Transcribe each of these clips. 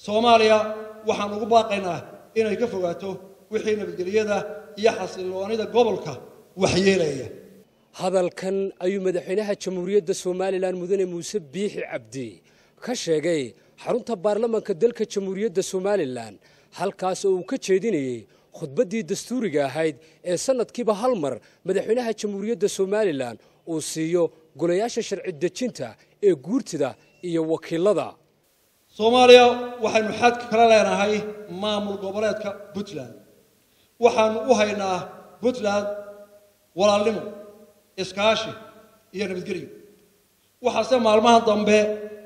soomaaliya waxaan ugu baaqaynaa inay ka fogaato wixii nabadgelyada iyo xasilloonida gobolka waxyeelaya hadalkan ayuu madaxweynaha jamhuuriyadda somalilan mudane muuse biixi cabdi ka sheegay xarunta baarlamanka dalka jamhuuriyadda somalilan halkaas oo uu ka jeedinayey khudbaddii dastuuriga ahayd ee sannadkiiba hal mar madaxweynaha jamhuuriyadda somalilan uu siiyo golayaasha sharci dejinta ee guurtida iyo wakiilada soomaaliya waxaynu xadka kala leenahay maamul goboleedka puntland waxaanu u haynaa puntland walaalnimo iskaashi iyo nabadgelyo waxaase maalmaha dambe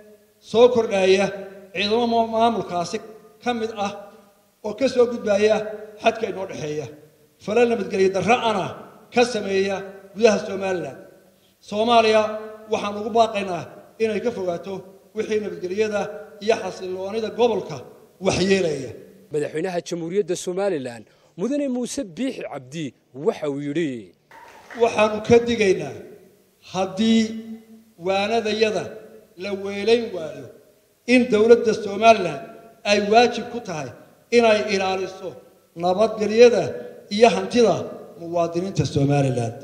soo kordhaya ciidamo maamulkaasi ka mid ah oo ka soo gudbaya xadka inoo dhexeeya fala nabadgelyo darra'ana ka sameeya gudaha somalilan soomaaliya waxaan ugu baaqaynaa inay ka fogaato wixii nabadgelyada iyo xasilloonida gobolka waxyeelaya madaxweynaha jamhuuriyadda somalilan mudane muuse biixi cabdi waxa uu yidhi waxaannu ka digaynaa haddii waanadayada la weelayn waayo in dowladda somalilan ay waajib ku tahay inay ilaaliso nabadgelyada iyo hantida muwaadiniinta somalilan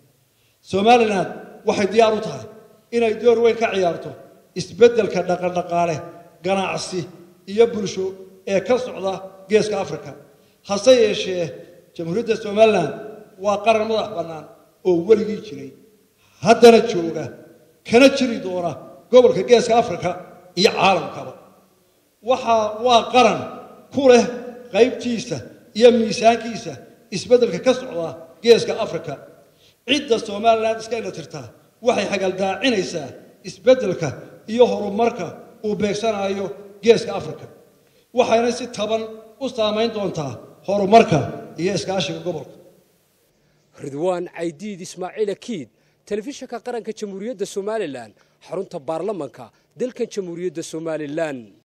somalilan waxay diyaar u tahay inay door weyn ka ciyaarto isbeddelka dhaqandhaqaale ganacsi iyo bulsho ee ka socda geeska afrika hase yeeshee jamhuuriyadda somalilan waa qaran madax bannaan oo weligii jiray haddana jooga kana jiri doona gobolka geeska afrika iyo caalamkaba waxaa waa qaran ku leh qaybtiisa iyo miisaankiisa isbeddelka ka socda geeska afrika cidda somalilan iska ilatirtaa waxay xagaldaacinaysaa isbeddelka iyo horumarka uu beegsanayo geeska afrika waxayna si taban u saamayn doontaa horumarka iyo iskaashiga gobolka ridwaan caydiid ismaaciil akiid telefishinka qaranka jamhuuriyadda somalilan xarunta baarlamanka dalkan jamhuuriyadda somalilan